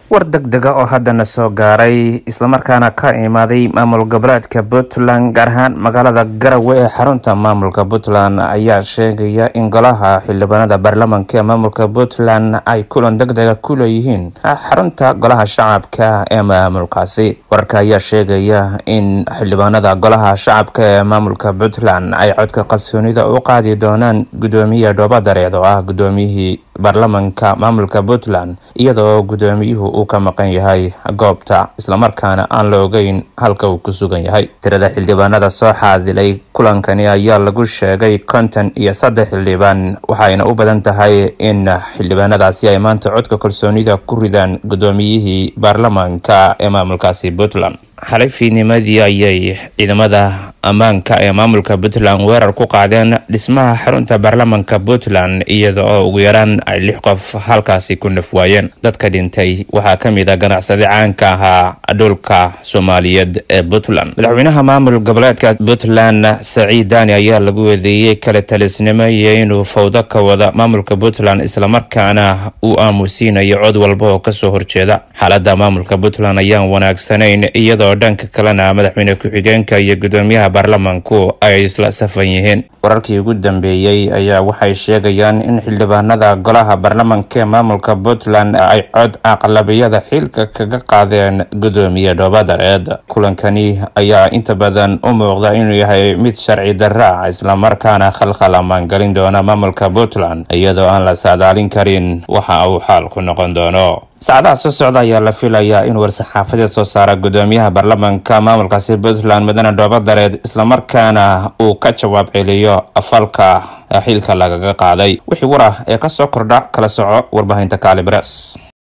war deg dega oo haddana soo gaaray islamarkaana ka imaaday maamul goboleedka puntland gaar ahaan magaalada garowe ee xarunta maamulka puntland ayaa sheegaya in golaha xildhibaanada baarlamanka ee maamulka puntland ay kulan deg dega ku leeyihiin xarunta golaha shacabka ee maamulkaasi wararka ayaa sheegaya in xildhibaanada golaha shacabka ee maamulka puntland ay codka kalsoonida u qaadi doonaan gudoomiye dhoobadareed oo ah gudoomiyihii baarlamanka maamulka puntland iyadoo gudoomiyuhu uu ka maqan yahay goobta islamarkaana aan la ogeyn halka uu ku sugan yahay tirada xildhibaanada soo xaadilay kulankani ayaa lagu sheegay konton iyo saddex xildhibaan waxayna u badan tahay in xildhibaanadaasi ay maanta codka kalsoonida ku ridaan gudoomiyihii baarlamanka ee maamulkaasi puntland xalay fiidnimadii ayay ciidamada ammaanka ee maamulka puntland weerar ku qaadeen dhismaha xarunta baarlamanka puntland iyada oo ugu yaraan ay lix qof halkaasi ku naf waayeen dadka dhintay waxaa ka mid a ganacsade caanka ahaa dhulka soomaaliyeed ee puntland madaxweynaha maamul goboleedka puntland saciid dani ayaa lagu weedeeyey kala talisnimo iyo inuu fawdo ka wada maamulka puntland islamarkaana uu aamusiinayo cod walba oo kasoo horjeeda xaalada maamulka puntland ayaan wanaagsanayn iyadoo dhanka kalena madaxweyne ku-xigeenka iyo gudoomiyaha baarlamanku ay isla safan yihiin wararkii ugu dambeeyey ayaa waxay sheegayaan in xildhibaanada golaha baarlamanka ee maamulka puntland ay cod aqlabiyada xilka kaga qaadeen gudoomiye dhoobadareed kulankani ayaa inta badan u muuqda inuu yahay mid sharci darra islamarkaana khalkhal ammaangelin doona maamulka puntland iyadoo aan la saadaalin karin waxa uu xaalku noqon doono saacadaha soo socda ayaa la filayaa in war-saxaafadeed soo saara gudoomiyaha baarlamanka maamulkaasi puntland mudane dhoobadareed islamarkaana uu ka jawaab celiyo falka xilka lagaga qaaday wixii war ah ee kasoo kordha kala soco warbaahinta kaali bres